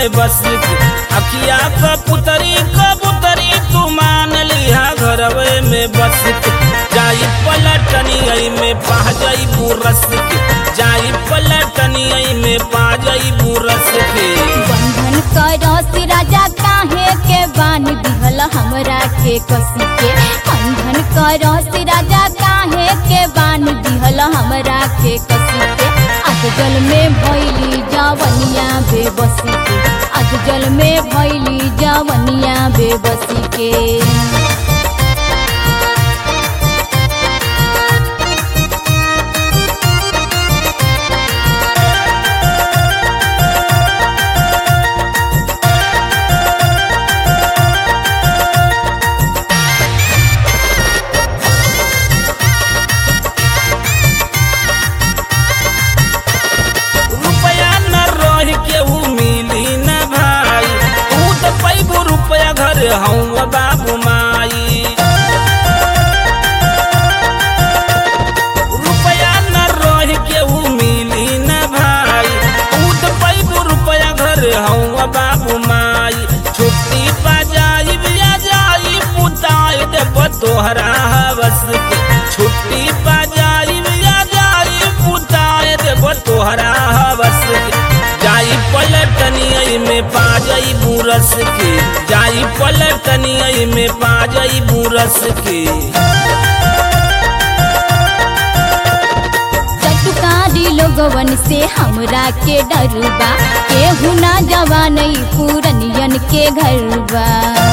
में बस के अखिया कबूतरी कबूतरी तू मान लिहा घरवे में बस के जाई पलटनी आई में पा जाई बुरस के जाई पलटनी आई में पा जाई बुरस के बंधन करसी राजा काहे के बान दिहल हमरा के कसी के बंधन करसी राजा काहे के बान दिहल हमरा के कसी के अधजल में भैली जवनिया बेबसी के अधजल में भैली जवनिया बेबसी के रुपया न रह के ऊ मिली न भाई तू तो पैबू रुपया घर हूँ बाबू माई रुपया न रह के ऊ मिली न भाई तू तो पैबू रुपया घर हूँ बाबू माई छुट्टी बजाई बिया जाई पुताई देव तोहरा हवस के छुट्टी बजाई बिया जाई पुताई देव तोहरा हवस के जाई पलटनी आई में पा जाई बुरस के जाई पलटनी आई में पा जाई बुरस के चटुकारी लोगवन से हमरा के डरबा केहू ना जवान पूरनियन के घरबा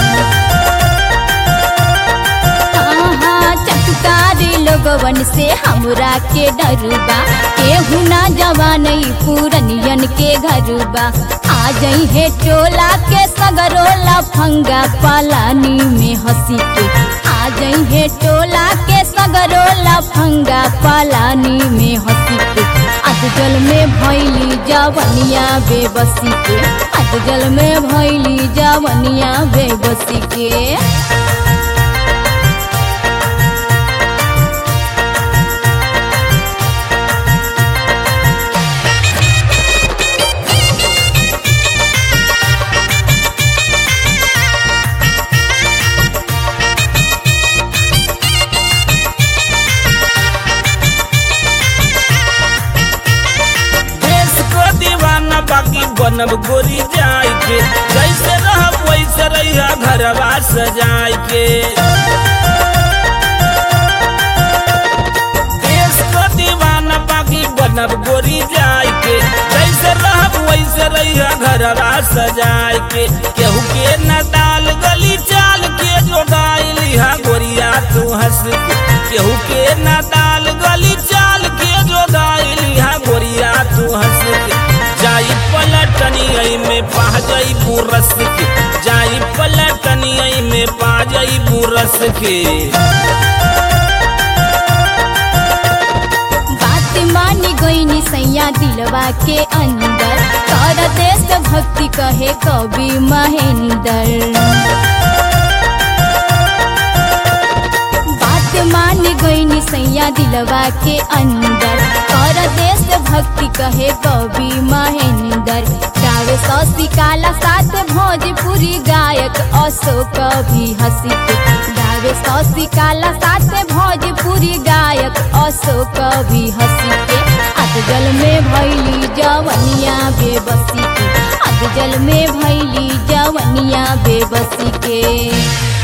हाँ, चटुकारी लोगवन से हमरा के डरबा केहू ना जवान पूरनियन के घरबा आ जई है टोला के सगरोला फंगा पालानी में हंसी के आ जई है टोला के सगरोला फंगा पालानी में हंसी के अधजल में भैली जवनिया बेबसी के अधजल में भैली जवनिया बेबसी के देश को दीवाना बाकी बनब गोरी जाय के जैसे रहब वैसे रहिया घरवा सजाय के देश को दीवाना बाकी बनब गोरी जाय के जैसे रहब वैसे रहिया घरवा सजाय के केहू के न डाल गली चाल के जोगाई लिहा गोरिया तू हंस के केहू के न डाल गली चाल के जोगाई लिहा गोरिया तू हंस के जाई पलटनी आई में पा जाई बुरस के जाई पलटनी आई में पा जाई बुरस के बात मानी गईनी सैया दिलवा के अंदर कर देश भक्ति कहे कवि महेंद्र बात मान गईनी सैया दिलवा के अंदर कर देश भक्ति कहे कवि महेंद्र गावे सौसी काला साथ भोजपुरी गायक अशोक भी हंसी के गावे सौसी काला साथ भोजपुरी गायक अशोक भी हंसी के अधजल में भैली जवनिया बेबसी के अधजल में भैली जवनिया बेबसी के